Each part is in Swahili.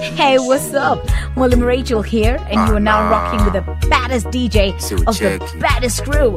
Hey, what's up? William Rachel here, and you are now rocking with the baddest DJ of the baddest crew.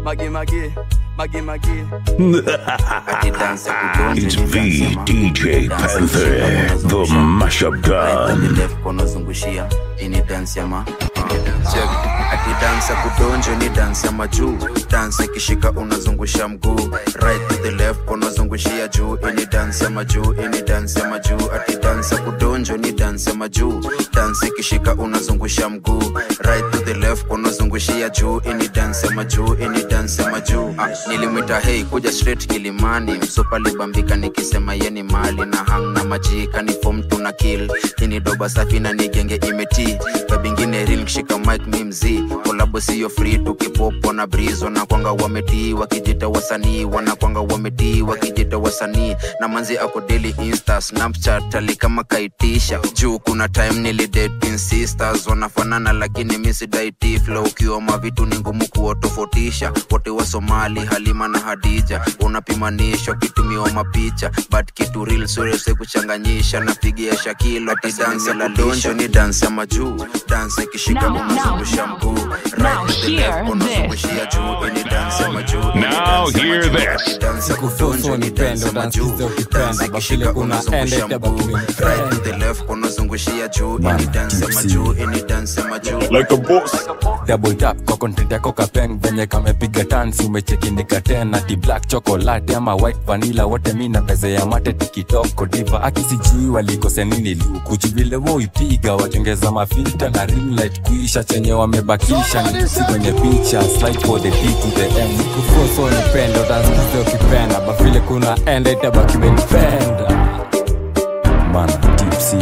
It's V DJ Panther, the mashup gun. konozungushia ini dansi ya ma Check. ati dansi ya kudonjo ni dansi ya majuu dansi ikishika unazungusha mguu right to the left unazungushia juu ini dansi ya majuu ini dansi ya majuu ati dansi ya kudonjo ni dansi ya majuu dansi ikishika unazungusha mguu right to the left unazungushia juu ini dansi ya majuu ini dansi ya majuu ah, nilimwita hei kuja straight kilimani msopa libambika nikisema yeni mali na hang na majika ni fom tuna kill ini doba safi na nigenge imeti babingine real kishika mike mi mzii kolabo siyo free tukipopo na brizo na kwanga wametii wakijita wasanii wanakwanga wametii wakijita wasanii na manzi ako daily insta snapchat ali kama kaitisha juu kuna time nilidating sisters wanafanana lakini misidaiti flow ukiwa mavitu ni ngumu kuwatofautisha wote wa somali halima na hadija unapimanishwa kitumiwa mapicha but kitu real surese kuchanganyisha napigia shakilo ati dansi la donjo ni dansi ya majuu dansi ikishika unazungusha mguu right to the left unazungushia juu ini dansi ya majuu ini Now dansi ya hear majuu. this. Dansi ya kudonjo ni dansi ya majuu dansi ikishika unazungusha mguu right to the left unazungushia juu ini dansi ya majuu ini dansi ya majuu Like a boss. double tap kwa content yako kapeng venye kamepiga tansi umechekinika tena ti black chocolate ama white vanilla wote mi na pesa ya mate tikitoko diva akisijui walikose nini lukuchu vile woipiga watengeza mafilta na ring light kuisha chenye wamebakisha ni tusi kwenye picha slide for the D to the M kufoso nipenda utansikiza ukipenda bafile kuna enda itabaki menipenda mana tipsy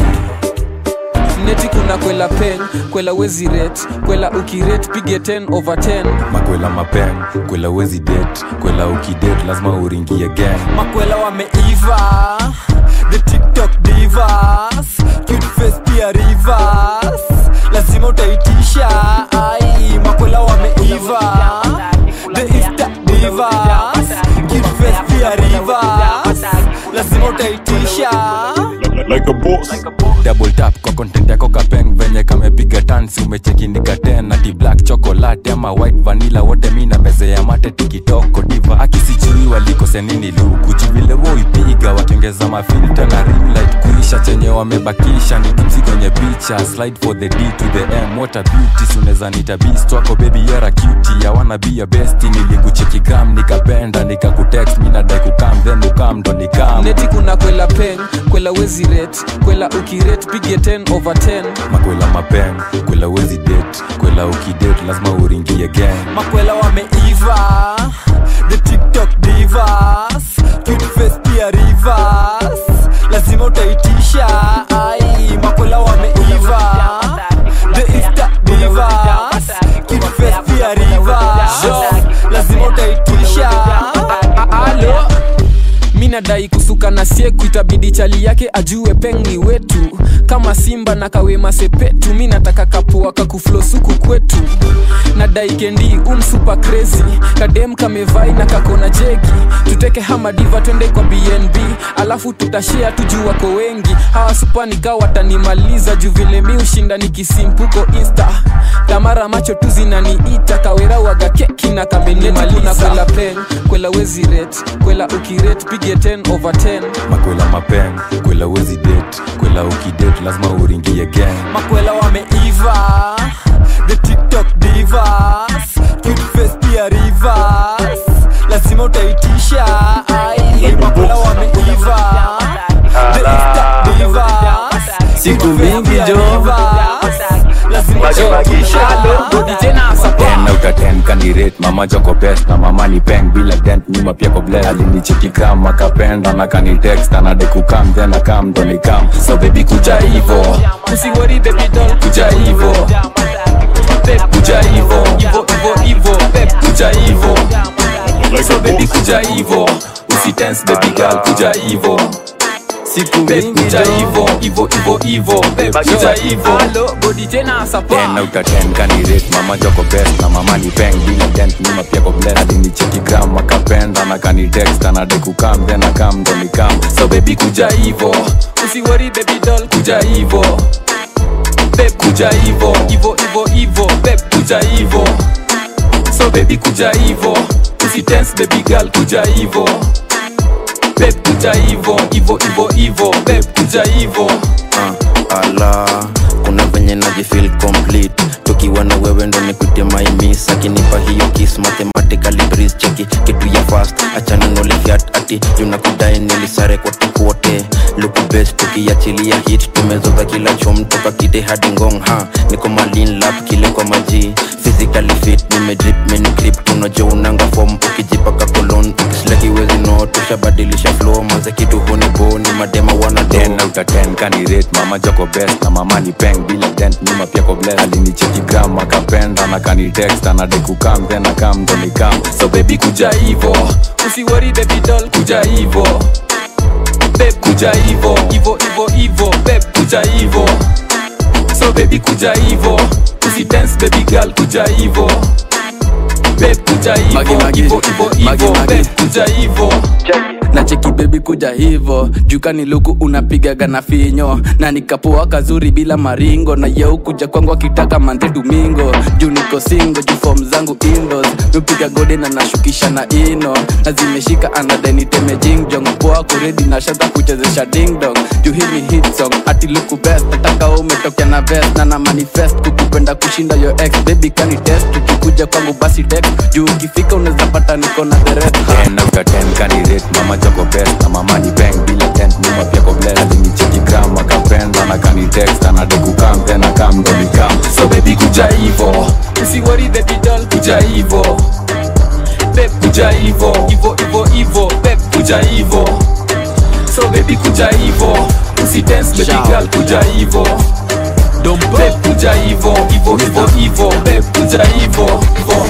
neti kuna kwela pen kwela wezi ret kwela ukiret pige 10 over 10 makwela mapeng kwela wezi det kwela ukidet lazima uringie gang makwela wameiva the tiktok divas cute face pia rivers lazima utaitisha ai makwela wameiva the insta divas cute face pia rivers lazima utaitisha Like a boss. double tap kwa content yako kapeng venye kamepiga tansi umechekinika tena ti black chocolate ama white vanilla wote mi na meze ya mate tikitoko diva akisijui walikose nini lukuchu vile woipiga watengeza mafilta na ring light kuisha chenye wamebakisha ni tipsi kwenye picha slide for the d to the m what a beauty suneza nita beast wako baby yara cutie ya wanna be your best nilikucheki gram nikapenda nikakutext mi nadai kukam then ukam ndo nikam neti kuna kwela pen kwela wezi ret kwela ukiret pige 10 over 10 makwela mapeng kwela wezi det kwela ukidet lazima uringie gang makwela wameiva the tiktok divas cute face pia rivers lazima utaitisha ai makwela wameiva the insta divas cute face pia rivers lazima utaitisha alo mi nadai kusuka na sieku itabidi chali yake ajue peng ni wetu kama simba na kawema sepetu mi nataka kapua kakuflosuku kwetu nadai kendi umsupa crazy kadem kamevai na kakona jegi tuteke hamadiva twende kwa bnb alafu tutashea tuju wako wengi hawa supanika watanimaliza juu vile mi ushinda nikisimpuko insta tamara macho tu zinaniita kawera waga keki na kamenetikuna kwela pen kwela wezi ret kwela ukiret pige 10 over 10 makwela mapeng kwela wezi det kwela ukidet lazima uringie gang makwela wameiva the tiktok divas cute face pia rivers lazima utaitisha ai makwela wameiva the insta divas Siku mingi jo. lazima utaitisha ten out of ten kandiret mama joko best na mama ni peng bila dent nyuma pia ko bless alinicheki kama akapenda na kanitext anade kukam then akam ndo nikam so baby kuja hivo usiwori baby doll kuja hivo kuja hivo ivo ivo ivo kuja hivo Like so a baby boss. kuja hivo usitense baby girl kuja hivo siku Babe, mingi kuja hivo hivo hivo hivo Babe, kuja hivo alo bodi tena sapa ten out of ten kanirate mama joko best na mama ni peng bila dent nyuma pia ko bless alinicheki gram akapenda na kanitext anade kukam then akam ndo nikam so baby kuja hivo usiwori baby doll kuja hivo babe kuja hivo hivo hivo hivo babe kuja hivo so baby kuja hivo usitense baby girl kuja hivo babe kuja hivo hivo hivo hivo babe kuja hivo uh, ala kuna venye najifil complete tukiwa na wewe ndo nikute maimis akinipa hiyo kis mathematically breeze cheki kitu ya fast achana nolifiat ati junakudai nilisare kote kote luku best tukiachilia hit tumezoza kila chom toka kite hadi ngong ha niko malin lap kile kwa maji physically fit nimedrip minigrip tunajo unanga fom ukijipaka kolon ukisleki wezi no tushabadilisha flow maze kitu huni bo ni madema wana do 10 out of 10 kanirate mama joko best na mama ni peng bila dent nyuma pia ko bless alinicheki gram akapenda na kanitext anadai kukam then akam ndo nikam so baby kuja hivo usiwori baby doll kuja hivo babe kuja hivo hivo hivo hivo babe kuja hivo so baby kuja hivo usidance baby girl kuja hivo babe kuja hivo Magi, magi. hivo hivo Magi, hivo magi. babe kuja hivo na cheki bebi kuja hivo jukani luku unapigaga na finyo na nikapoa kazuri bila maringo na yeu kuja kwangu akitaka mante domingo juu niko singo juu fom zangu indos nupiga gode na nashukisha na ino na zimeshika anadeniteme jingjong poa kuredi na shata kuchezesha dingdong juu hii ni hit song ati luku best nataka umetokea na vest na na manifest kukupenda kushinda yo ex baby kani test ukikuja kwangu basi text juu ukifika unaweza pata niko na the rest 10 out of 10 kanirate mama joko best na mama ni peng bila dent nyuma pia ko bless alinicheki gram akapenda na kanitext anadai kukam then akam ndo nikam so baby kuja hivo usiwori baby doll kuja hivo babe kuja hivo hivo hivo hivo babe kuja hivo so baby kuja hivo usidance baby girl kuja hivo babe kuja hivo hivo hivo hivo babe kuja hivo hivo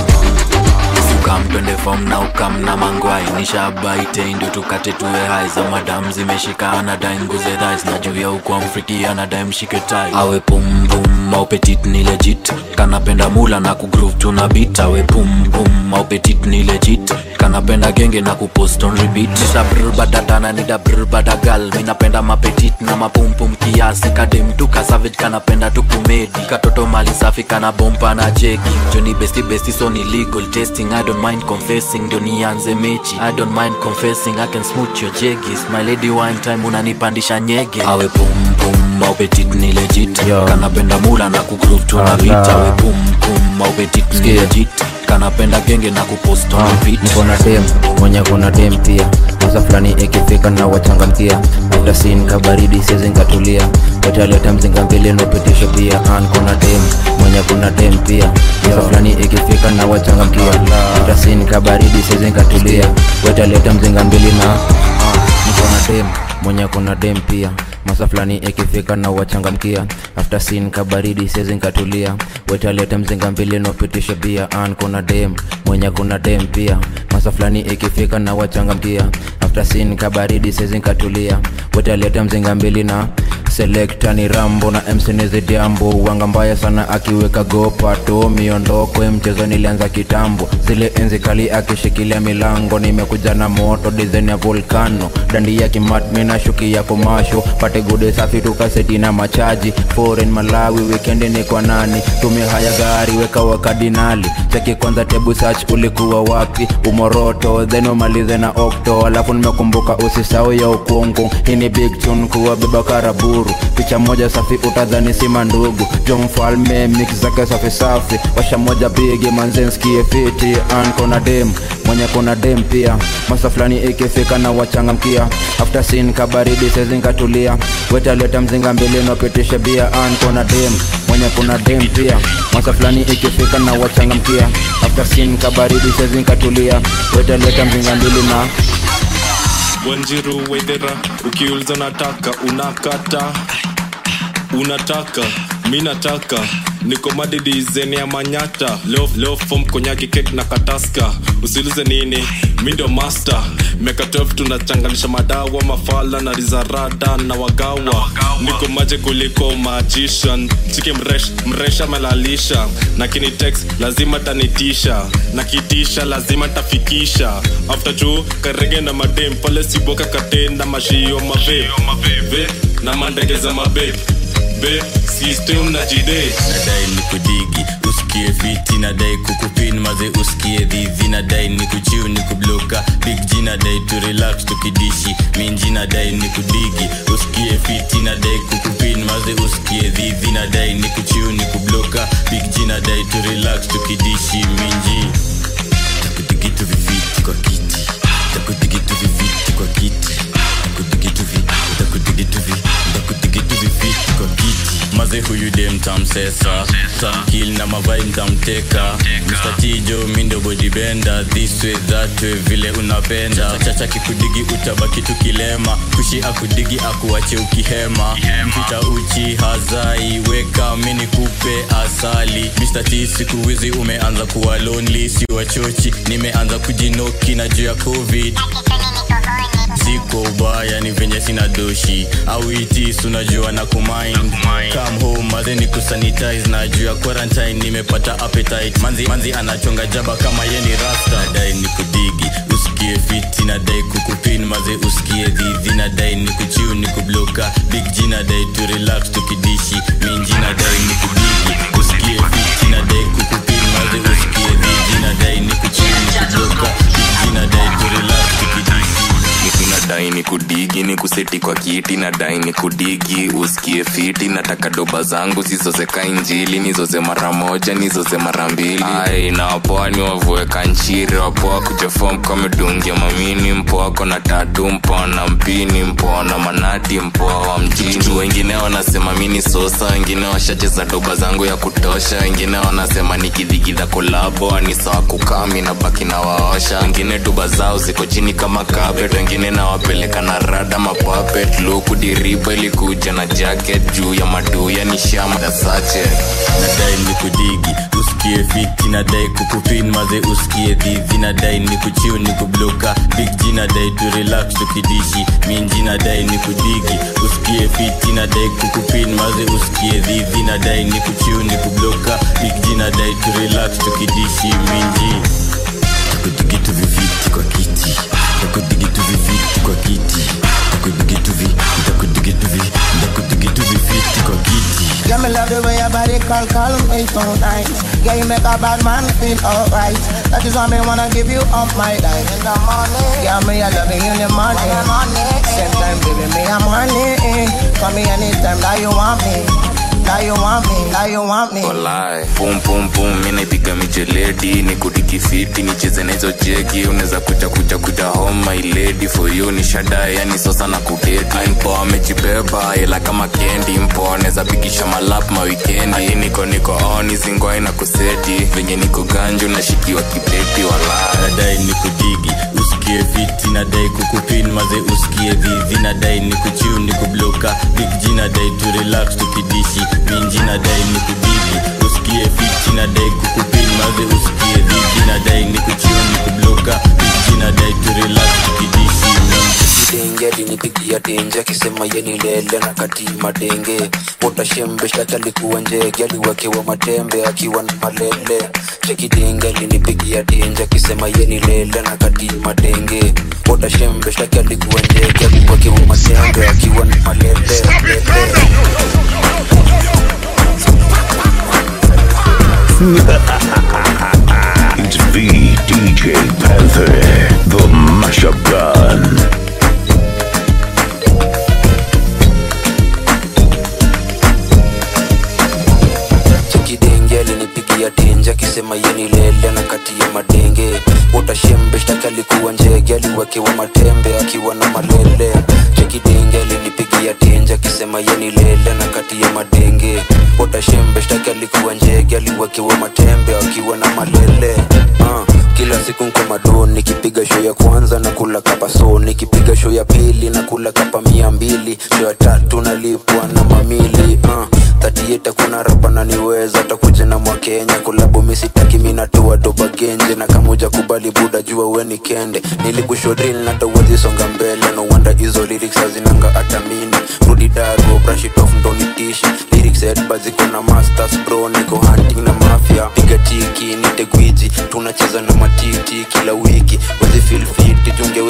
ukam twende fom na ukam na mangwai nishabaite ndio tukate tuwe hai za madam zimeshika anadai nguze dhais na juu ya ukwa mfriki anadai mshike tai awe pumpum au petit ni legit kanapenda mula na kugroove tuna bit awe pumpum au petit ni legit kanapenda genge na kupost on repeat nisa brr badadana nida brr badagal minapenda mapetit na mapumpum kiasi kadem tu kasavage kanapenda tu kumedi katoto mali safi kana bompa na jegi joni besti besti so ni legal testing i don't mind confessing ndio nianze mechi i don't mind confessing i can smooth your jegis my lady wine time unanipandisha nyege awe pumpum au petit ni legit kanapenda mula na kugroove tuna beat awe pumpum au petit ni Sikia. legit kanapenda genge na kupost on repeat niko na dem mwenye kuna dem pia maza fulani ikifika na wachangamkia hata sin kabaridi siwezi nkatulia wataleta mzinga mbili nopitisho pia an kuna dem mwenye kuna dem pia maza fulani ikifika na wachangamkia hata sin kabaridi siwezi nkatulia wataleta mzinga mbili na ah, niko na dem mwenye kuna dem pia masa fulani ikifika na wachangamkia after sin kabaridi siwezi nkatulia wetalete mzinga mbili nopitisha bia an kuna dem mwenye kuna dem pia masa fulani ikifika na wachangamkia after sin kabaridi siwezi nkatulia wetalete mzinga mbili na selekta ni rambo na msinizidiambo wanga mbaya sana akiweka gopato miondoko mchezo nilianza kitambo zile enzi kali akishikilia milango nimekuja na moto dizaini ya volkano dandi ya kimatmi na shuki ya komasho pate gude safi tukaseti na machaji foreign malawi wikendi ni kwa nani tumia haya gari weka wakadinali cheki kwanza tebu search ulikuwa wapi umoroto then umalize na okto alafu nimekumbuka usisau ya ukungu hii ni big tune kuwa beba karaburu picha moja safi utadhani sima ndugu jo mfalme mix zake safi safi washa moja bigi manzenskie fiti an kona dem mwenye kuna dem pia masa fulani ikifika na wachangamkia after sin kabaridi sezinkatulia wetaleta mzinga mbili nopitishe bia an kona dem mwenye kuna dem pia masa fulani ikifika na wachangamkia after sin kabaridi sezinkatulia wetaleta mzinga mbili na wanjiru wedhera ukiuliza unataka unakata unataka mi nataka niko madidizeni ya manyata leo, leo fom konyaki kek na kataska usiulize nini mi ndio master meka 12 tunachanganisha madawa mafala na rizarada na wagawa niko maje kuliko magician chiki mresh, mresha melalisha na kinitex lazima tanitisha na kitisha lazima tafikisha after juu karege na madem pale siboka katenda mashio mave Ve, na mandege za mabe be system na jide nadai ni kudigi usikie fiti nadai kukupin maze usikie dhidhi nadai ni kuchiu ni kubloka big g nadai tu relax tukidishi minji nadai ni kudigi usikie fiti nadai kukupin maze usikie dhidhi nadai ni kuchiu ni kubloka big g nadai tu relax tukidishi minji takudigitu viviti kwa kiti takudigitu viviti kwa kiti takudigitu vi takudigitu vi takudigitu viviti kwa kiti maze huyu dem tamsesa tamkil na mavai mtamteka mstatijo mindo bodibenda this way that way vile unapenda chacha kikudigi utabaki tukilema kushi akudigi akuache ukihema mpita uchi hazai weka mini kupe asali Mr. T siku hizi umeanza kuwa lonely si wachochi nimeanza kujinoki na juu ya covid siko ubaya ni venye sina doshi au itis unajua na kumind come home maze ni kusanitize na juu ya quarantine nimepata appetite manzi, manzi anachonga jaba kama ye ni rasta nadai ni kudigi usikie fiti nadai kukupin maze usikie dhidhi nadai ni kuchiu ni kubloka big g nadai tu relax tukidishi minji nadai ni kudigi usikie fiti nadai kukupin maze usikie dhidhi nadai ni kuchiu ni kubloka big g nadai tu relax tukidishi nadai ni kudigi ni kuseti kwa kiti nadai ni kudigi usikie fiti nataka doba zangu zizozeka injili nizoze mara moja nizoze mara mbili ai na wapoa ni wavueka nchiri wapoa kujafom kamedungia mamini mpoa kona tatu mpoa na mpini mpoa na manati mpoa wa mjini wengine wanasema mini sosa wengine washacheza doba zangu ya kutosha wengine wanasema nikidhigidha kolabo ni sawa kukami na baki na waosha wengine doba zao ziko chini kama carpet wengine nawapeleka na rada mapapet luku diriba ilikuja na jacket juu ya maduya ni shamba sache nadai ni kudigi usikie fiti nadai kukupin maze usikie dhidhi nadai ni kuchiu ni kubloka big g nadai tu relax tukidishi minji nadai ni kudigi usikie fiti nadai kukupin maze usikie dhidhi nadai ni kuchiu ni kubloka big g nadai tu relax tukidishi minji takudigitu viviti kwa kiti takudigitu viviti kwa kiti takudigitu vi takudigitu vi takudigitu viviti kwa kiti Yeah, me love the way your body call, call me so nice. Yeah, you make a bad man feel alright. That is why me wanna give you up my life. In the morning. Yeah, me I love you in the morning. Same time, baby, me I'm horny. Call me anytime that you want me. That you want me, that you want me. Walai. pum pum pum mi naipiga mijeledi ni kudikifiti nicheze na hizo jegi unaweza kuja kuja kuja home my lady for you ni shada yani sosa na kudeti Ai, mpoa amejibeba ila kama kendi mpoa anaweza pigisha malap mawikendi Ai, niko niko on zingwai na kuseti venye niko ganju nashikiwa kibeti walai nadai ni kudigi usikie fiti nadai kukupin maze usikie dhidhi nadai ni kuchiu ni kubloka big g nadai tu relax tukidishi minji nadai ni kudigi usikie fiti nadai kukupin maze usikie dhidhi nadai ni kuchiu ni kubloka big g nadai tu relax tukidishi minji denge alinipigia tenje akisema yeni lele na kati madenge utashembe shtaki alikuwa njege aliwekewa matembe akiwa na malele chekidenge alinipigia tenje akisema yeni lele na kati madenge utashembe shtaki alikuwa njege aliwekewa matembe akiwa na malele It's V DJ Panther, the mashup gun. chekidenge alinipigia tenje akisema yeni lele na kati ya madenge utashembe shtaki alikuwa njege aliwekewa matembe akiwa na malele chekidenge alinipigia tenje akisema yeni lele na kati ya madenge utashembe shtaki alikuwa njege aliwekewa matembe akiwa na malele uh, kila siku nko mado nikipiga show ya kwanza na kula kapa so nikipiga show ya pili na kula kapa mia mbili show ya tatu nalipwa na mamili uh, tatieta kuna rapa naniweza takuja na mwakenya kulabu misitaki minatua doba genje na kamuja kubali buda jua weni kende nilikushodril natawazisonga mbele no wonder hizo lyrics hazinanga hata mini rudi dago brush it off ndo nitishi lyrics headba ziko na masters bro niko hunting na mafia piga tiki nite gwiji tunacheza na matiti kila wiki wezi feel fit jungeweza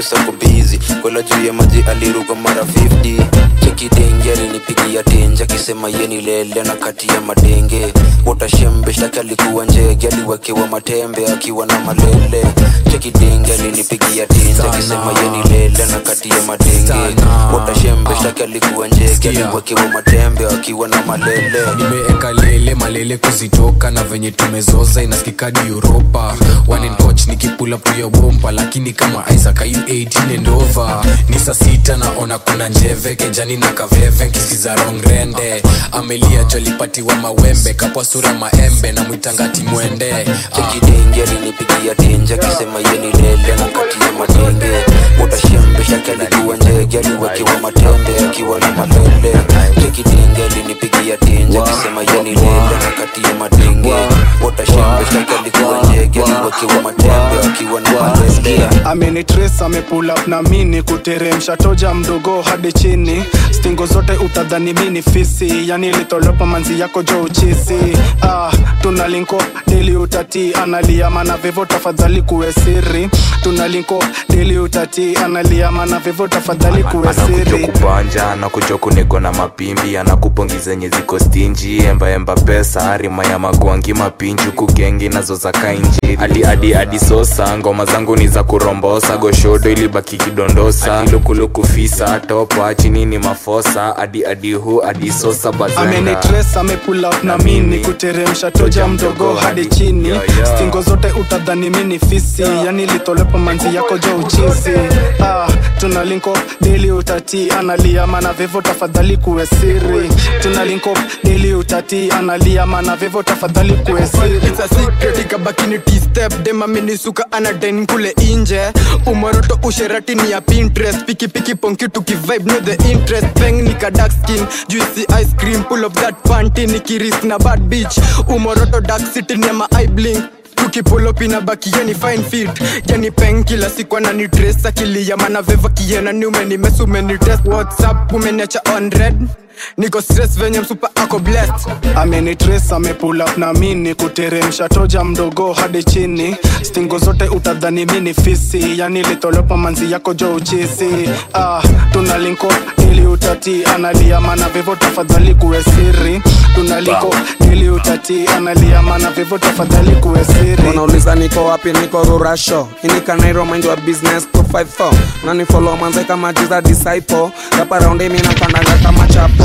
mbusa kubizi kwela juu ya maji aliruka mara 50 chekidenge alinipigia tenja akisema yeni lele na kati ya madenge utashembe shtaki alikuwa njege aliwekewa matembe akiwa na malele chekidenge alinipigia tenja akisema yeni lele na kati ya madenge utashembe shtaki alikuwa njege aliwekewa matembe akiwa na malele nimeeka lele malele kuzitoka na venye tumezoza inaskikadi uropa wanencoch nikipula puya bomba lakini kama isaac ayu 18 and over ni saa sita naona kuna njeve kejani na kaveve nkisiza rongrende amelia jolipatiwa mawembe kapwa sura maembe na mwitangati mwende chekidenge alinipigia tenja akisema yeni lele na kati ya madenge utashembe shtaki alikuwa njege aliwekewa matembe akiwa na malele chekidenge alinipigia tenja akisema yeni lele na kati ya madenge utashembe shtaki alikuwa njege aliwekewa matembe akiwa na malele amenitres amepull up na mini kuteremsha toja mdogo hadi chini stingo zote utadhani mini fisi yani litolopa manzi yako jo uchisi ah, tuna linko deli utati analia mana vivo tafadhali kuwe siri tuna linko deli utati analia mana vivo tafadhali kuwe anakuja siri kubanja anakuja kunego na mapimbi anakupongi zenye ziko stinji embaemba pesa rima ya magwangi mapinji kugengi nazo za kainji adi adi adi sosa ngoma zangu ni za kurombosa goshodo ilibaki kidondosa Adi lukuluku fisa topa chini ni mafosa adi adi hu adi sosa bazenga amenitres amepull up na mini kuteremsha toja mdogo hadi chini stingo zote utadhani mini fisi yani litolepo manzi yako jo uchizi ah, tuna linko deli utati analia mana vivo tafadhali kuwe siri tuna linko deli utati analia mana vivo tafadhali kuwe siri It's a secret ikabakini t-step demaminisuka anaden kule inje umoroto usherati ni ya pinterest pikipiki ponki tukivibe no the interest peng nika dark skin juicy ice cream pull of that panty nikiris na bad beach umoroto dark city ni ma eye blink tukipulop inabaki yani fine fit yani peng kila siku anani dress akilia mana veva kiena ni umenimes umenitest whatsapp umeniacha on red niko stress venye msupa ako blessed amenitres amepull up na mini kuteremsha toja mdogo hadi chini stingo zote utadhani mini fisi yani litolopa manzi yako jo uchisi ah, tuna linko ili utati analia mana vivo tafadhali kuwe siri tuna linko ili utati analia mana vivo tafadhali kuwe siri wanauliza niko wapi niko rurasho inikanairo mind wa business 254 nani follow manze kama jiza disciple rapa raundi mi napandaga kama chapo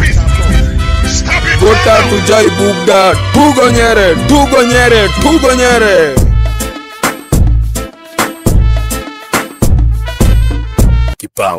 Vuta tujai bugda tugonyere tugonyere tugonyere Kipao.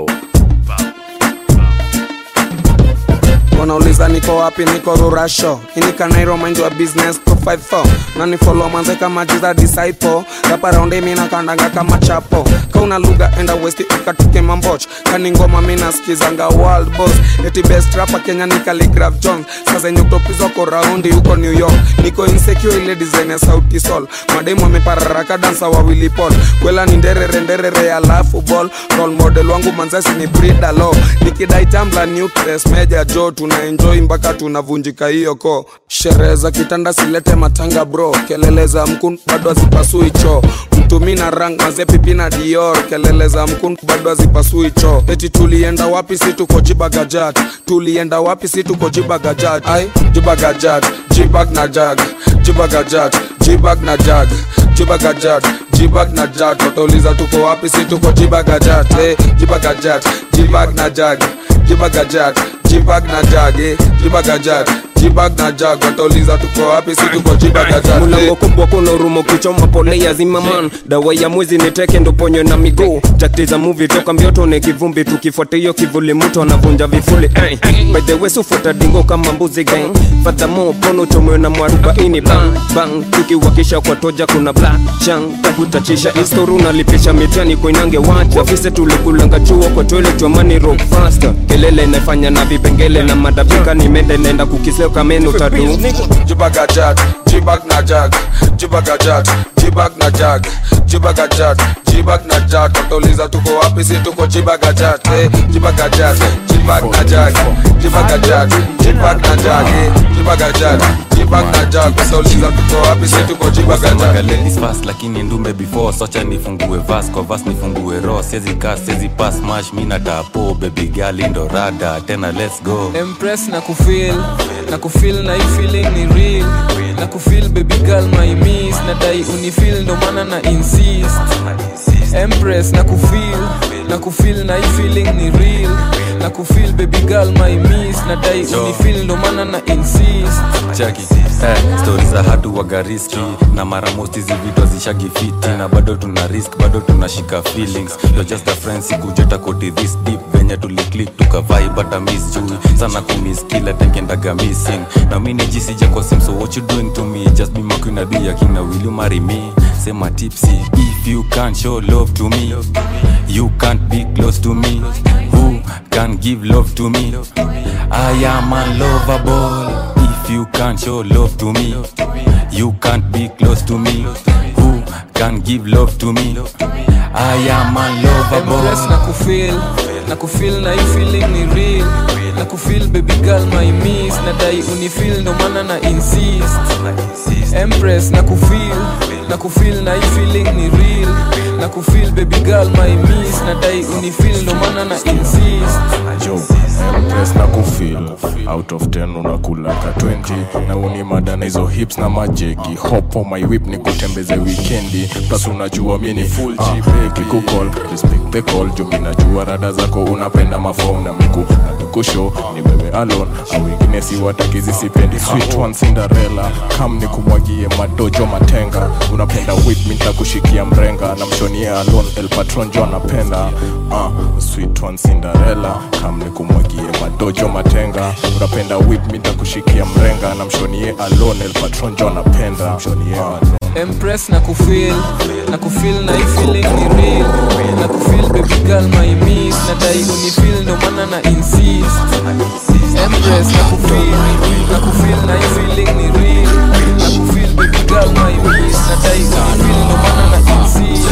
wanauliza niko wapi niko rurasho inikanairo mind wa business 254 nani follow manze kama jiza disciple rapa raundi mi nakandaga kama chapo kauna lugha enda westi ikatuke mamboch kani ngoma mi naskizanga world boss eti best rapa kenya ni Khaligraph jones sasa nyuktopizwa ko raundi huko new york niko insecure ile design ya sauti sol mademu amepararaka dansa wawili pol kwela ni nderere nderere alafu ball role model wangu manzasi ni brida lo nikidai tambla nucleus meja jo tuna enjoy mpaka tunavunjika hiyo ko sherehe za kitanda silete matanga bro kelele za mkun bado hazipasui cho mtumi na rang mazepipi na dior kelele za mkun bado hazipasui cho eti tulienda wapi si tuko jibagajat tulienda wapi si tuko jibagajat ai jibagajat jibag na jag jibagajat jibag na jag jibagajat jibag na jag watauliza tuko wapi si tuko jibagajat eh, jibagajat jibag na jag jibagajat jibag na jag eh, jibagajat jibag na jag watauliza tuko wapi si tuko jibagajat mulango kubwa kuna urumo kichoma pole ya zimaman dawa ya mwezi niteke ndo ponyo na miguu jakti za muvi toka mbioto ne kivumbi tukifuata hiyo kivuli mtu anavunja vifuli eh. by the way sufuata dingo kama mbuzi gang fadhamo pono chomwe na mwarubaini bang bang tukiwakisha kwa toja kuna black chang takutachisha istoru unalipisha mitani koinange wacha ofise tulikulanga chuo kwa toilet wamani rock faster kelele inafanya na vipengele na madabika nimende nenda kukiseo kameno tadu jibagajat jibag na jag jibagajat jibag na jag jibagajat jibag na jag watauliza tuko wapi si tuko jibagajat eh, jibagajat jibag na jag jibagajat jibag na jag eh, jibagajat jibag na jag watauliza tuko wapi si tuko jibagajat ladies fast lakini ndume before socha nifungue vas kwa vas nifungue ro siezi kas siezi pas mash mi natapo baby girl indo rada tena let's go Empress na kufeel na kufeel na hii feeling ni real na kufeel baby girl my miss na dai unifeel ndo maana na insist Empress na kufeel na kufeel na hii feeling ni real na kufeel baby girl my miss na dai unifeel ndo maana na insist chaki eh, stori za hatu wagariski na mara most hizi vitu hazishagi fiti na bado tuna risk bado tunashika feelings You're just a friend sikujeta koti this deep venye tuliclik tukavai bata miss juu sana kumiss kila tenkendaga missing na mi nijisija kwa sim so what you doing to me just be my queen adi akina will you marry me sema tipsy if you can't show love to me you can't be close to me who can give love to me I am unlovable if you can't show love to me you can't be close to me who can give love to me I am Empress na unlovable kufeel na kufeel na hii feeling ni real na kufeel baby girl my miss na dai unifeel ndo maana na insist Empress na kufeel na kufeel na hii feeling ni real na kufeel baby girl my miss na dai unifeel ndo maana na insist jo empress na kufil out of 10 unakula ka 20 na unimada na hizo hips na majegi hop on my whip ni kutembeze wikendi plus unajua mi ni full gp kikukol respect the call jo mi najua rada zako unapenda mafom na miku na mikusho ni wewe alone au wengine si watakizi sipendi sweet one cinderella kam ni kumwagie madojo matenga unapenda whip mi nitakushikia mrenga na mshonie alone el patron jo anapenda uh, sweet one cinderella kam ni kumwagie madojo matenga unapenda whip mi nitakushikia mrenga na mshonie alone el patron jo anapenda mshonie alone Empress na kufeel na kufeel na hii feeling ni real na kufeel baby girl my miss na dai unifeel ndo maana na insist Empress na kufeel na kufeel na hii feeling ni real na kufeel baby girl my miss na dai unifeel ndo maana na insist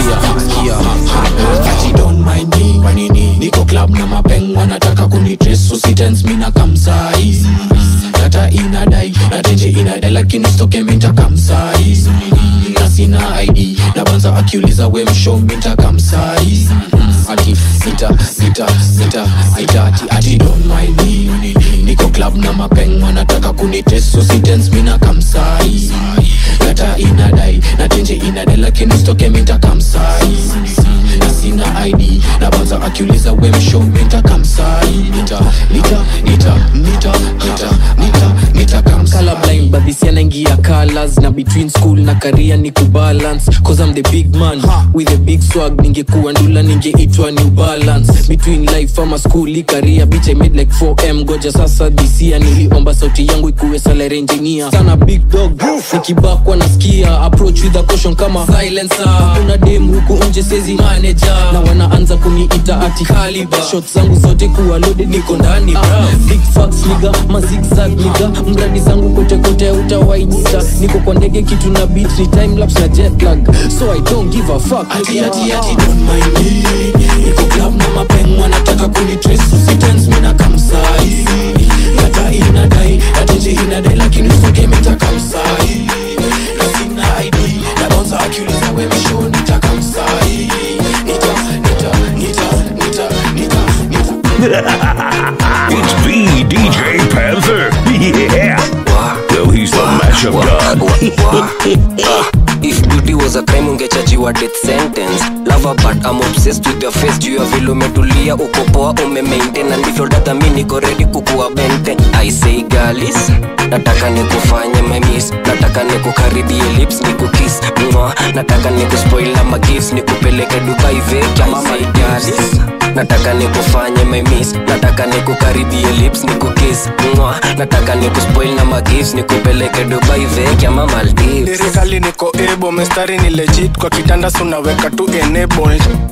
Ati don't mind me manini niko club na mapeng wanataka kunitres usitens mina kamsai data inadai na tenje inadai lakini stoke minta kamsai na sina id na banza akiuliza we msho minta kamsai ati sita sita sita sita ati ati don't mind me niko club na mapeng wanataka kunitres usitens mina kamsai data inadai na tenje inadai lakini stoke minta kamsai na sina id na banza akiuliza we msho minta kamsai nita nita nita nita nita nita nita kamsai colorblind but this year naingia colors na between school na career ni kubalance cause I'm the big man with a big swag ningekuwa ndula ningeitwa new balance between life ama school career bitch I made like 4m goja sasa this year niliomba sauti yangu ikuwe salary engineer sana big dog nikibakwa nasikia approach with a caution kama silencer kuna dem huku nje sezi manager na wanaanza kuniita ati caliber shots zangu zote kuwa loaded niko ndani bra big facts niga mazigzag niga mradi zangu kote kote utawainita niko kwa ndege kitu na beat ni time lapse na jet lag so i don't give a fuck ati ati ati don't mind me niko club na mapeng wanataka kunitrace usitens mina kamsai data inadai na tenje inadai lakini usoke mita kamsai na sina id na bonza akiuliza we misho nita kamsai nita nita nita nita nita It's V DJ Panther. Yeah. Yo, he's the mashup god. if beauty was a crime ungechajiwa death sentence lava but I'm obsessed with your face juu ya vile umetulia uko poa umemaintain na ndivyo dada mi niko ready kukuwa bente I say galis nataka nikufanye memis nataka nikukaribie lips nikukis mwa nataka nikuspoil na magifts nikupeleke dubai veki I say galis nataka nikufanye memis nataka nikukaribie lips nikukis mwa nataka nikuspoil na magifts nikupeleke dubai veki ama maldives lirikali niko ebo mestari ni legit kwa kitanda sunaweka tu enabled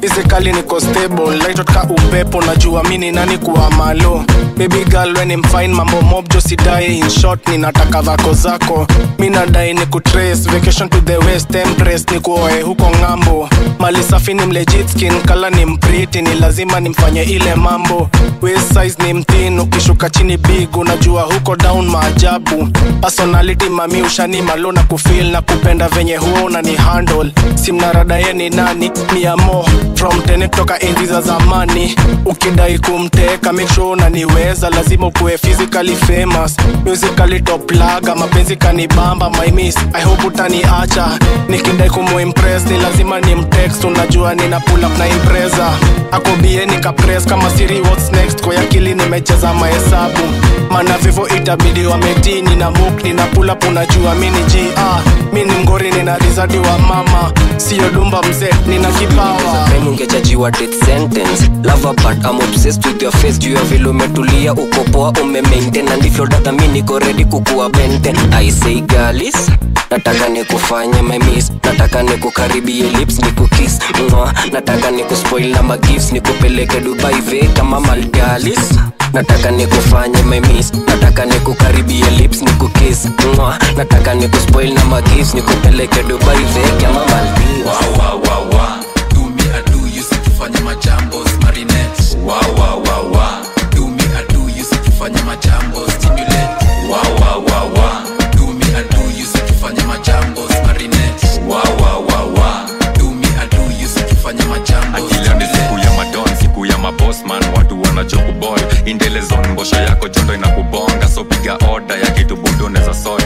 hizi kali niko stable laitotka upepo najua mini nani kuwa malo baby girl when I'm fine mambo mob jo sidai in short ninataka vako zako mi nadai ni kutrace vacation to the west empress ni kuoe huko ng'ambo mali safi ni mlegit skin kala ni mpriti ni lazima nimfanye ile mambo waist size ni mtin ukishuka chini big unajua huko down maajabu personality mami ushani malo na kufil na kupenda venye huo unani handle simnarada ye ni nani ni amo from tene kutoka enzi za zamani ukidai kumteka make sure unaniweza lazima ukuwe physically famous musically top laga mapenzi kanibamba my miss i hope utaniacha nikidai kumuimpress ni lazima ni mtext unajua nina pull up na impreza akobie nikapress kama siri what's next kwa akili nimecheza mahesabu mana vivo itabidi wametini na muk nina pull up unajua mini g ah, mi ni mgori nina rizadi wa mama siyo dumba mzee nina kipawa Time ungejajiwa death sentence lava but I'm obsessed with your face juu ya vile umetulia uko poa umemaintain na ndivyo dada mi niko ready kukuwa benten I say galis nataka nikufanye my miss nataka nikukaribie lips nikukiss mwa nataka nikuspoil na magifts nikupeleke dubai ve kama malgalis nataka nikufanye my miss nataka nikukaribie lips nikukiss mwa nataka nikuspoil na magifts nikupeleke dubai ve kama maldives Wa, wa, wa, wa. Do me, I do you, sikifanya majambo marinette. Wa, wa, wa, wa. Do me, I do you, sikifanya majambo stimulate. Wa, wa, wa, wa. Do me, I do you, sikifanya majambo marinette. Wa, wa, wa, wa. Do me, I do you, sikifanya majambo akila ni siku ya madon siku ya mabosman watu wanachokubol indelezon mbosho yako jondo inakubonga so piga oda ya kitu budo neza sot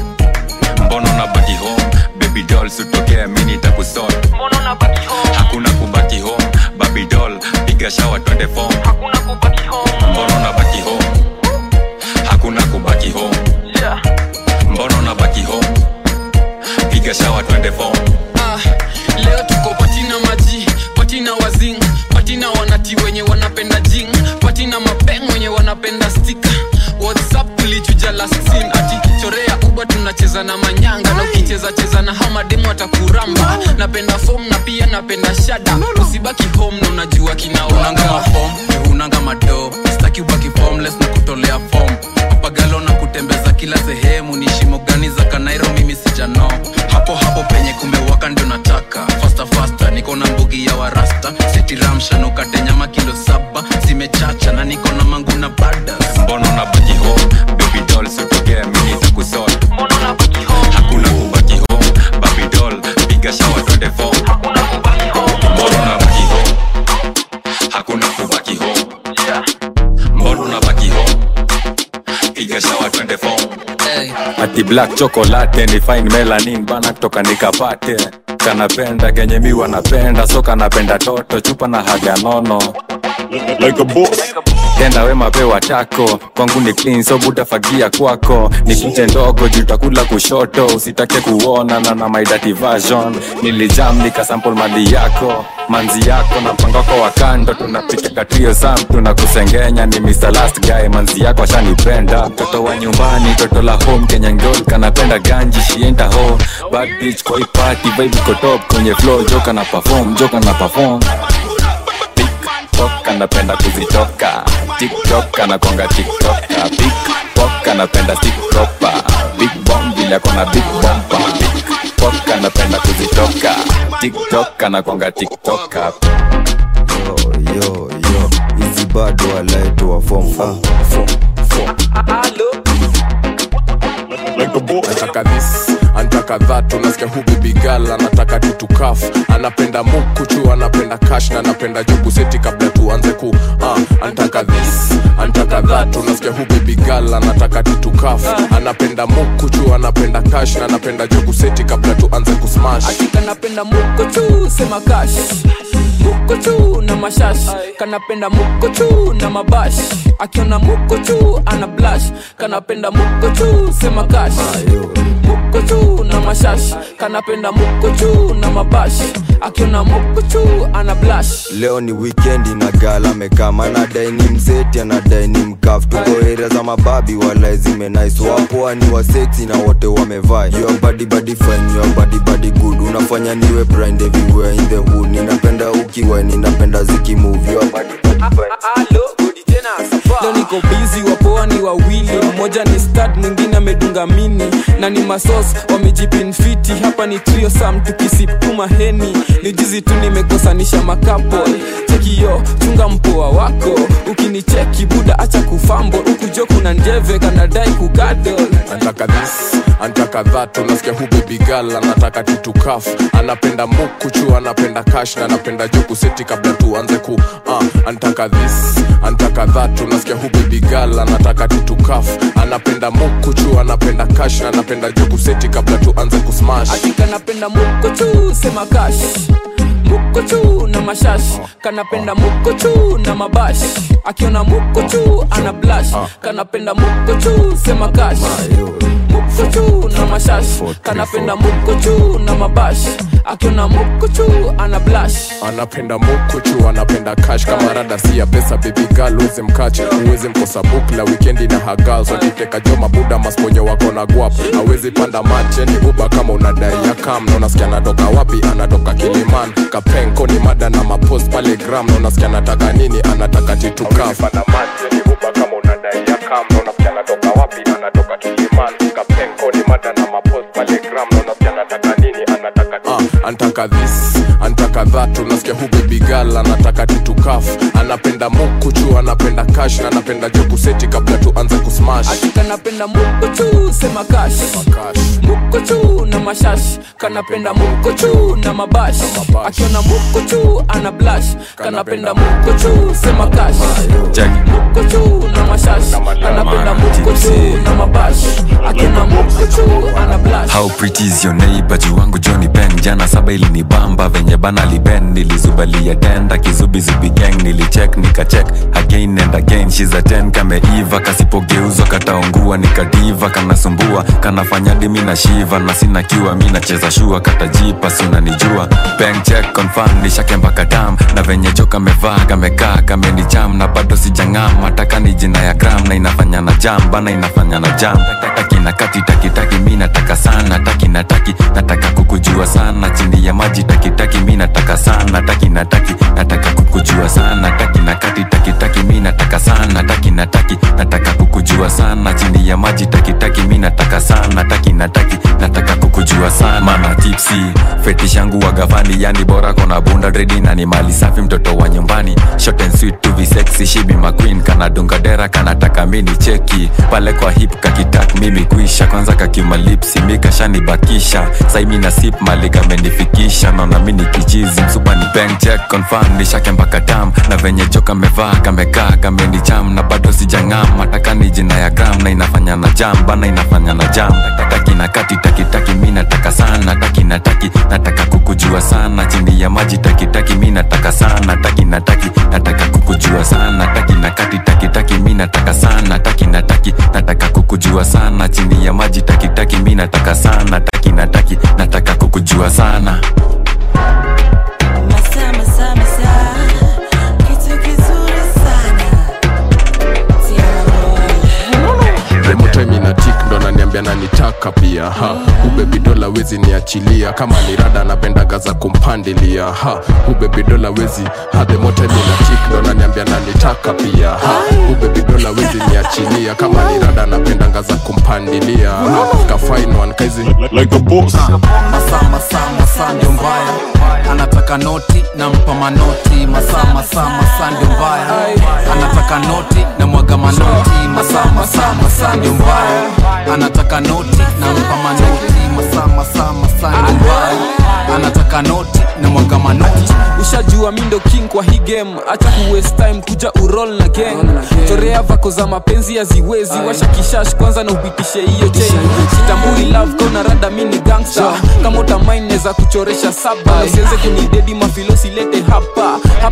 mbono na baki home baby doll sutokea mini takusot hakuna kubaki home baby doll piga shawa twende fom mbono na baki home hakuna kubaki home mbono na baki home piga shawa twende fom Ah, leo tuko patina maji patina wazing patina wanati wenye wanapenda jing patina mapeng wenye wanapenda stika whatsapp tulichuja last scene ati chorea uba tunacheza na manyanga na ukicheza cheza na hamademu atakuramba napenda fom na pia napenda shada usibaki home na unajua unanga kinaonanga mafom unanga mado staki ubaki formless na kutolea fom papagalo na kutembeza kila sehemu ni shimo gani za kanairo mimi sijano hapo hapo penye kumewaka ndio nataka fasta fasta niko na mbugi ya warasta setiramshanukate nyama kilo saba zimechacha na niko na mangu na badas mbono na baki home baby doll sutokea mini takusot hakuna kubaki home baby doll piga shawa twende fom mbono na baki home hakuna kubaki home mbono na baki home piga shawa twende fom ati black chocolate ni fine melanin bana kutoka nikapate kanapenda kenye mi wanapenda so kanapenda toto chupa na haga nono like a boss tenda we mapewa tako kwangu ni clean so butafagia kwako ni kunje ndogo jutakula kushoto usitake kuona na na my dirty version nilijam nikasample mali yako manzi yako na mpangako wa kando tunapika katrio sam tunakusengenya ni Mr. last guy manzi yako ashanipenda mtoto wa nyumbani toto la home kenya ngol kanapenda ganji shienda home bad bitch koi party vibe iko top kwenye flow joka na perform joka na perform tiktok anapenda kuzitoka tiktok anakonga tiktoka pikpok anapenda tiktopa big bomb vile akona big bomba pikpok anapenda kuzitoka tiktok anakonga tiktoka yo yo hizi bado walaitoa fom anataka this anataka that unasikia hu bibigal anataka tutukaf anapenda mukuchu anapenda kash na anapenda jubu seti kabla tuanze ku uh, anataka this anataka that unasikia hu bibigal anataka tutukaf anapenda mukuchu anapenda kash na anapenda jubu seti kabla tuanze kusmash kanapenda mukuchu sema kash mukuchu na mashash kanapenda mukuchu na mabash akiona mukuchu ana blash kanapenda mukuchu sema kash mukuchu na mashash kanapenda mukuchu na mabash akiona mukuchu ana blash leo ni wikendi na gala mekama anadai ni mseti anadai ni mkaf tuko area za mababi wala zimenais wapoa ni waseksi na wote wamevaa your body body fine your body body good unafanya niwe blind everywhere in the hood ninapenda ukiwa ninapenda zikimove your body body fine leo niko bizi wapoa ni wawili mmoja ni stad mwingine amedunga mini na ni masos wamejipinfiti hapa ni trio sam tukisipuma heni ni jizi tu nimekosanisha makapol chekiyo chunga mpoa wako ukinicheki buda acha kufambo ukujo kuna njeve kanadai kugadol antaka this antaka that unasikia hu baby girl anataka tutukaf anapenda mukuchu anapenda kash na anapenda joku seti kabla tuanze ku uh, antaka this antaka that unasikia hu baby girl anataka tutukaf anapenda mukuchu anapenda kash na anapenda joku seti kabla tuanze kusmash atika napenda mukochu sema kash mukochu na mashash kanapenda mukochu na mabash akiona mukochu ana blash kanapenda mukochu sema kash mukochu na mashash kanapenda mukochu na mabash akiona mukochu ana blash anapenda mukuchu anapenda kash kama rada si ya pesa baby girl uweze mkache uweze mkosa book la wikendi na hagal wakiteka jo mabuda masponyo wako na guap awezi panda mache ni uba kama unadai ya kam na unasikia anatoka wapi anatoka kiliman kapenko ni mada na mapost pale gram na unasikia anataka nini anataka titukaf panda mache ni uba kama unadai ya kam na unasikia anatoka wapi anatoka kiliman kapenko ni mada na mapost pale gram na unasikia anataka nini anataka uh, antaka this antaka that unasikia hu baby girl anataka titukaf anapenda mukuchu anapenda kash na anapenda jokuseti kabla tuanze kusmash kanapenda mukochu sema kash mukochu na mashash kanapenda mukochu na mabash akiona mukochu ana blash kanapenda mukochu sema kash mukochu na mashash kanapenda mukochu na mabash akiona mukochu ana blash How pretty is your neighbor juu wangu Johnny Ben jana saba ilinibamba venye bana liben nilizubalia tenda kizubizubi gang nilicheck nikacheck again and again she's a 10 kameiva kasipogeuzwa kataungua nikadiva kanasumbua kanafanya dimi na shiva na sina kiwa mi nacheza shua katajipa sunanijua bank check confirm nishake mpaka dam na venye jo kamevaa kamekaa kamenicham na bado sijang'am hataka ni jina ya gram na inafanya na jam bana inafanya na jam taki na kati taki taki mi nataka sana taki na taki nataka kukujua sana chini ya maji taki taki mi nataka sana taki na taki nataka kukujua sana taki na kati taki taki mi nataka sana taki na taki nataka kukujua sana chini ya maji taki taki mi nataka sana taki na taki nataka kukujua sana mana tipsi fetish yangu wa gavani yani bora kona bunda dredi na ni mali safi mtoto wa nyumbani short and sweet to be sexy she be my queen kana dunga dera kanataka mini cheki pale kwa hip kakitak mimi kuisha kwanza kakimalipsi mikashanibakisha saimi na sip mali kamenifikisha naona mini kichizi msupa ni bank check confirm nishake mpaka tam na venye jo kamevaa kamekaa kamenicham na bado sijang'am mataka ni jina ya gram na inafanya na jam bana inafanya na jam taki na kati taki taki mi nataka sana taki na taki nataka kukujua sana chini ya maji taki taki mi nataka sana taki na taki nataka kukujua sana taki na kati taki taki mi nataka sana taki na taki nataka kukujua sana chini ya maji taki taki mi nataka sana taki na taki nataka kukujua sana Masaa, masaa, masaa. Kitu kizuri sana. remotime ina tik ndo naniambia nanitaka pia ha ubebidola wezi niachilia kama ni rada napendaga za kumpandilia ha ubebidola wezi ha themotime ina tik ndo naniambia nanitaka pia ha ubebidola wezi niachilia kama ni rada napendaga za kumpandilia ha kafine one kaizi like a boss masaa masaa masaa ndio mbaya anataka noti nampa manoti masaa masaa masaa ndio mbaya anataka noti na mwaga manoti masaa masaa masaa ndio mbaya anataka noti nampa manoti masaa masaa masaa ndio mbaya anataka noti na mwaga manoti ushajua mi ndo king kwa hii game acha ku waste time kuja urol na gang chorea vako za mapenzi haziwezi washa kishash kwanza na upitishe hiyo chain sitambui love kona rada mi ni gangster kama utamain neza kuchoresha saba usianze kunidedi mafilo silete hapa hapa ni miti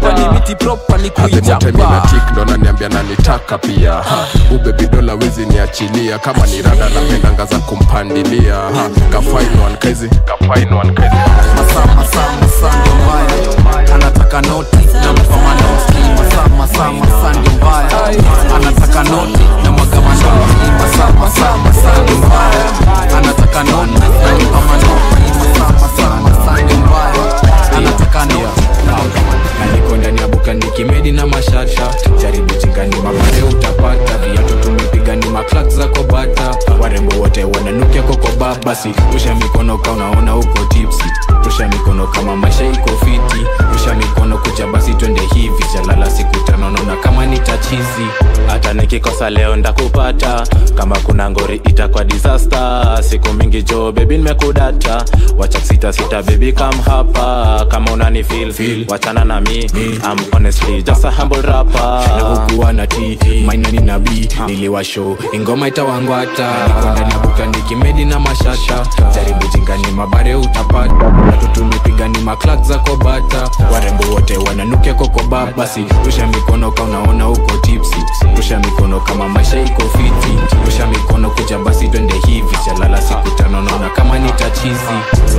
kiti propa ni adhimote mina kuijapa tik ndo naniambia nanitaka pia ha. ubebidola wezi niachilia kama ni rada napendanga za kumpandilia ha. kafainwan kaizi kafainwan kaizi masaa masaa masaa ndio mbaya anataka noti na mpa manoti masaa masaa masaa ndio mbaya anataka noti na mwaga manoti masaa masaa masaa ndio mbaya anataka noti na mpa manoti masaa masaa masaa ndio mbaya anataka noti naliko ndani ya buka nikimedi na mashasha jaribu chingani mapare utapata viatu tumepiga ni maklak zako bata warembo wote wananukia kokoba basi rusha mikono ka unaona uko tipsi rusha mikono kama maisha iko fiti rusha mikono kuja basi twende hivi chalala siku tano naona kama ni tachizi hata nikikosa leo ndakupata kama kuna ngori itakwa disaster siku mingi jo bebi nimekudata wacha sita sita bebi kam hapa kama unani feel, feel. wachana na mi I'm honestly just a humble rapper na hukuwa na t mainani na b niliwasho ingoma itawangwata niko ndani ya buka nikimedi na mashasha jaribu jingani mabare utapata watu tumepiga ni maklak zako bata warembo wote wananukia kokoba basi rusha mikono ka unaona uko tipsi rusha mikono kama maisha iko fiti rusha mikono kuja basi twende hivi chalala siku tano naona kama ni tachizi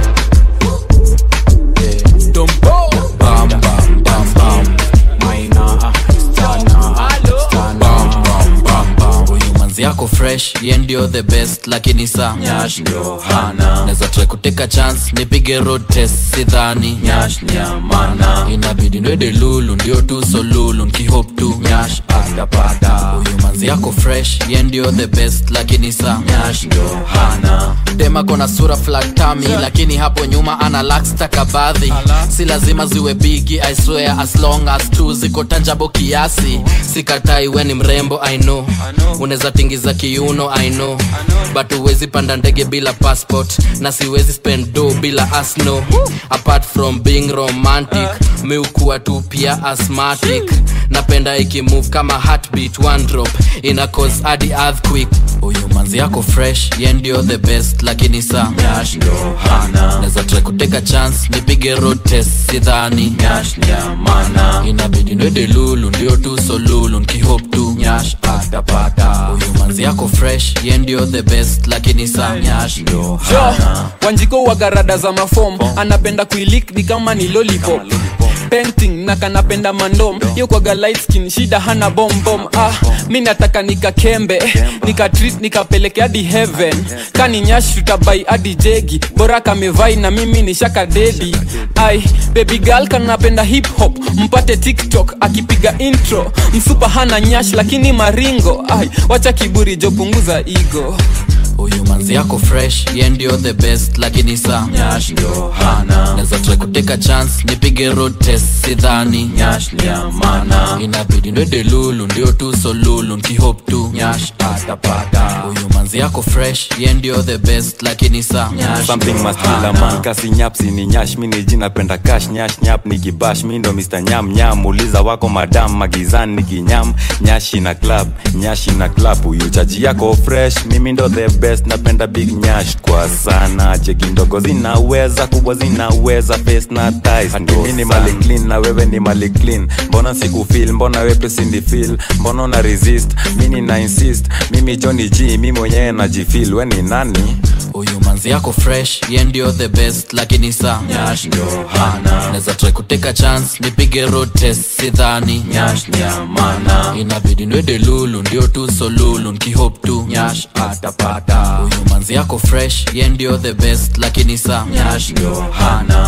Dombo. Bam, bam, bam, bam. Maina, stana, stana. Bam, bam, bam. huyu manzi yako fresh ye ndio the best lakini sa nyash ndio hana naweza try kuteka chance nipige road test sidhani nyash nyamana inabidi ndwede lulu ndio tu so lulu nkihop tu nyash atapata huyu manzi yako fresh ye ndio the best lakini sa nyash ndio hana dema kona sura flatami lakini hapo nyuma ana lakstakabadhi si lazima ziwe bigi i swear as long as tu ziko tanjabo kiasi sikatai we ni mrembo i know unaweza tingiza kiuno i know but huwezi panda ndege bila passport na siwezi spend do bila asno apart from being romantic mi ukuwa tu pia asthmatic napenda ikimove kama heartbeat one drop ina cause hadi earthquake huyu manzi yako fresh ye ndio the best lakini sa nyash ndo hana naweza try kuteka chance nipige road test sidhani nyash nyamana inabidi ndwede lulu ndio tu so lulu nkihop tu nyash atapata huyu manzi yako fresh ye ndio the best lakini sa nyash ndo jo hana wanjiko wagarada za mafom anapenda kuilik ni kama ni lollipop painting na kanapenda mandom yo kwaga light skin shida hana bombom ah mi nataka nikakembe nikatreat nikapeleke hadi heaven kani nyash tutabai hadi jegi bora kamevai na mimi ni shaka dedi ai baby girl kanapenda hip hop mpate tiktok akipiga intro msupa hana nyash lakini maringo ai wacha kiburi jo punguza igo huyu manzi yako fresh ye ndio the best lakini sa nyash ndio hana naweza try kuteka chance nipige road test sidhani nyash nyamana inabidi ndwede lulu ndio tu so lulu nkihop tu nyash atapata huyu manzi yako fresh ye ndio the best lakini sa nyash something ndio must kill a hana. man kasi nyapsi ni nyash mi ni jina penda cash nyash nyap ni kibash mi ndo mr nyam nyam uliza wako madam magizani ni kinyam nyashi na club nyashi na club huyu chaji yako fresh mimi ndo the best napenda big nyash kwa sana cheki ndogo zinaweza kubwa zinaweza face na ties mimi ni mali clean na wewe ni mali clean mbona siku feel mbona wewe sindi feel mbona una resist mimi na insist mimi Johnny G mimi mwenyewe najifeel we ni nani huyu manzi yako fresh ye ndio the best lakini sa nyash ndio hana naweza try kuteka chance nipige road test sidhani nyash nyamana inabidi ndwede lulu ndio tu so lulu nkihop tu nyash atapata huyu manzi yako fresh ye ndio the best lakini sa nyash ndio hana